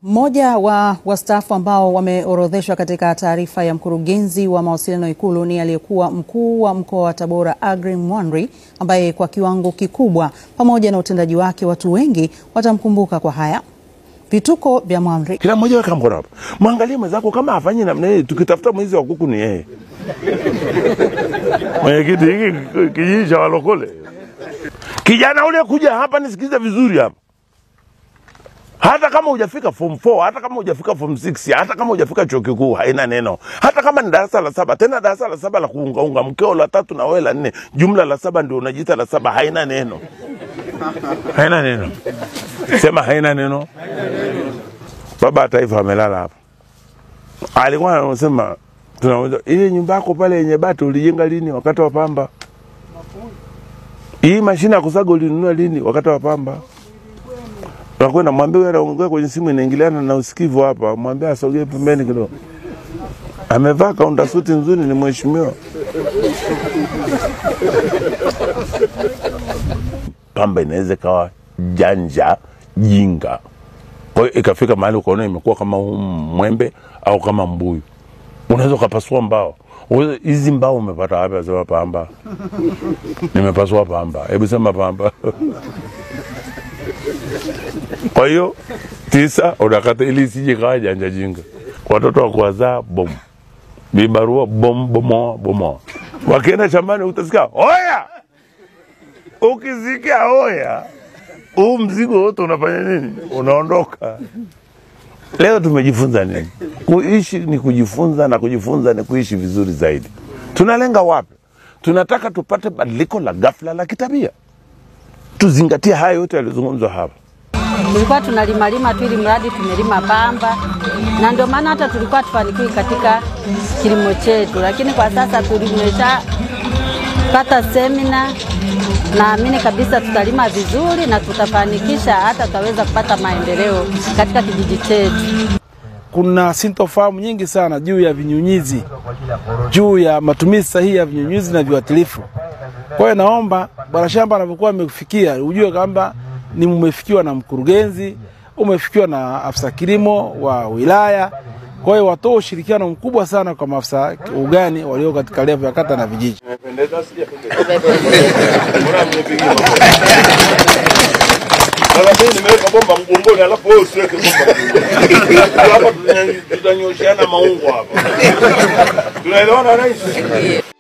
Mmoja wa wastaafu ambao wameorodheshwa katika taarifa ya mkurugenzi wa mawasiliano Ikulu ni aliyekuwa mkuu wa mkoa wa Tabora Aggrey Mwanri, ambaye kwa kiwango kikubwa pamoja na utendaji wake watu wengi watamkumbuka kwa haya. Vituko vya Mwanri. Kila mmoja weka mkono hapa, mwangalie mwenzako kama afanye namna hii. Tukitafuta mwizi wa kuku ni yeye. Mwenyekiti, hiki kijiji cha walokole, kijana ule kuja hapa, nisikize vizuri hapa hata kama hujafika form 4 hata kama hujafika form 6 hata kama hujafika chuo kikuu haina neno hata kama ni darasa la saba tena darasa la saba la kuungaunga mkeo la tatu na wewe la nne jumla la saba ndio unajiita la saba haina neno haina neno sema haina neno baba wa taifa amelala hapa alikuwa anasema tunauliza ile nyumba yako pale yenye bati ulijenga lini wakati wa pamba hii mashine ya kusaga ulinunua lini wakati wa pamba nakwenda mwambie huyo anaongea kwenye simu inaingiliana na usikivu hapa, mwambie asogee pembeni kidogo. Amevaa kaunda suti nzuri, ni mheshimiwa. Pamba inaweza ikawa janja jinga, kwa hiyo ikafika mahali ukaona imekuwa kama huu mwembe au kama mbuyu, unaweza ukapasua mbao. Uweze- Hizi mbao umepata wapi? Asema pamba, nimepasua pamba. Hebu sema pamba. Kwa hiyo tisa unakata ili isije kawa janja jinga. Watoto wa kuwazaa bom, vibarua bom, bomoa bomoa. Wakienda shambani utasikia oya, ukisikia oya, huu mzigo wote unafanya nini? Unaondoka. Leo tumejifunza nini? Kuishi ni kujifunza na kujifunza ni kuishi vizuri zaidi. Tunalenga wapi? Tunataka tupate badiliko la ghafla la kitabia. Tuzingatie haya yote yaliyozungumzwa hapa. tulikuwa tunalimalima tu ili mradi tumelima pamba, na ndio maana hata tulikuwa tufanikiwi katika kilimo chetu, lakini kwa sasa tulimeshapata semina, naamini kabisa tutalima vizuri na tutafanikisha, hata tutaweza kupata maendeleo katika kijiji chetu. kuna sintofahamu nyingi sana juu ya vinyunyizi, juu ya matumizi sahihi ya vinyunyizi na viuatilifu. Kwa hiyo naomba bwana shamba anapokuwa amekufikia ujue kwamba ni umefikiwa na mkurugenzi, umefikiwa na afisa kilimo wa wilaya. Kwa hiyo watoe ushirikiano mkubwa sana kwa maafisa ugani walio katika levo ya kata na vijiji. Sasa mimi nimeweka bomba mgongoni alafu wewe usiweke bomba mgongoni. Hapa tutanyosheana maungo hapa. Tunaelewana rais?